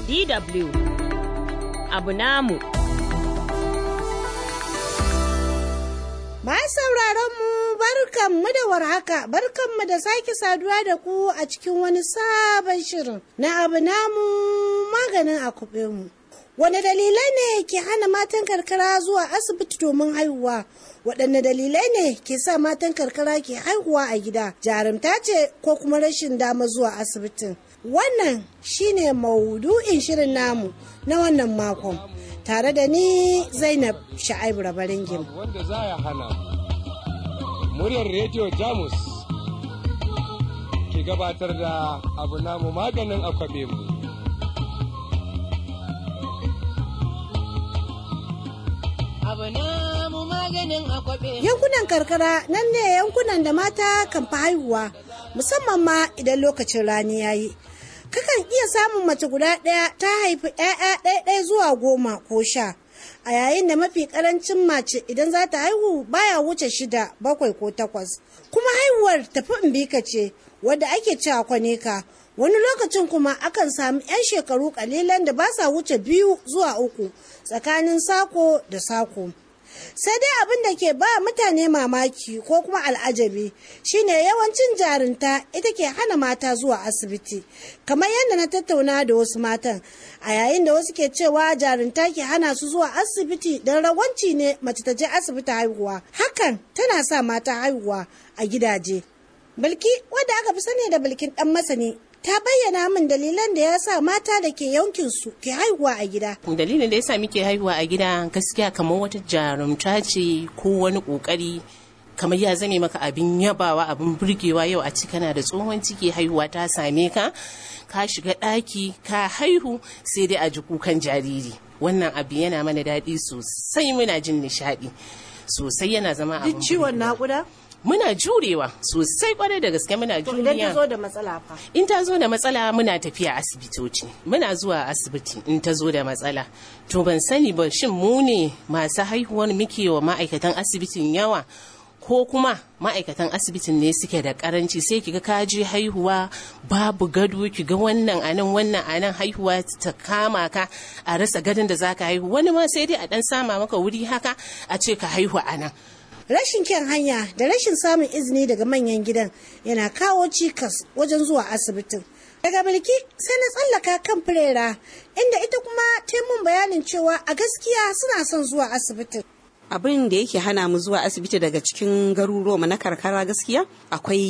DW abu namu. Masu sauraron mu barkanmu da warhaka barkanmu da sake saduwa da ku a cikin wani sabon shirin na abu namu maganin a mu. Wane dalilai ne ke hana matan karkara zuwa asibiti domin haihuwa? Waɗanne dalilai ne ke sa matan karkara ke haihuwa a gida? Jarumta ce ko kuma rashin dama zuwa asibitin? Wannan shine maudu'in shirin namu na wannan makon. Tare da ni Zainab Sha'aibu Rabaringim. Wanda za ya hana muryar rediyo Jamus ke gabatar da abu namu maganin akwabe mu. Yankunan karkara nan ne yankunan da mata kan fi haihuwa musamman ma idan lokacin rani ya yi. Kakan iya samun mace guda ɗaya ta haifi ‘ya'ya ɗaya zuwa goma ko sha. A yayin da mafi ƙarancin mace idan za ta haihu baya wuce shida bakwai ko takwas. Kuma haihuwar tafi imbika ce wadda ake cewa kwaneka. Wani lokacin kuma akan sami 'yan shekaru kalilan da ba sa wuce biyu zuwa uku tsakanin sako da sako. sai dai abin da ke ba mutane mamaki ko kuma al'ajabi shine yawancin jarinta ita ke hana mata zuwa asibiti kamar yadda na tattauna da wasu matan a yayin da wasu ke cewa jarinta ke hana su zuwa asibiti don rawanci ne mace ta je asibiti haihuwa hakan tana sa mata haihuwa a gidaje bilki wadda aka fi sani da bilkin dan masani ta bayyana min dalilan da ya sa mata da ke yankin su ke haihuwa a gida. Dalilin da ya sa muke haihuwa a gida gaskiya kamar wata jarumta ce ko wani kokari kamar ya zame maka abin yabawa abin burgewa yau a ci kana da tsohon ciki haihuwa ta same ka ka shiga ɗaki ka haihu sai dai a ji kukan jariri wannan abu yana mana daɗi sosai muna jin nishaɗi sosai yana zama abin ciwon naƙuda? muna jurewa sosai kwarai da gaske muna juriya idan ta zo da matsala fa in ta zo da matsala muna tafiya asibitoci muna zuwa asibiti in ta zo da matsala to ban sani ba shin mu ne masu haihuwar muke wa ma'aikatan asibitin yawa ko kuma ma'aikatan asibitin ne suke da karanci sai kiga ka je haihuwa babu gado kiga wannan anan wannan anan haihuwa ta kama ka a rasa gadon da zaka haihu wani ma sai dai a dan sama maka wuri haka a ce ka haihu anan rashin kyan hanya da rashin samun izini daga manyan gidan yana kawo cikas wajen zuwa asibitin daga bilki sai na tsallaka kan firera inda ita kuma ta mun bayanin cewa a gaskiya suna son zuwa asibitin abin da yake hana mu zuwa asibiti daga cikin garuruwa na karkara gaskiya akwai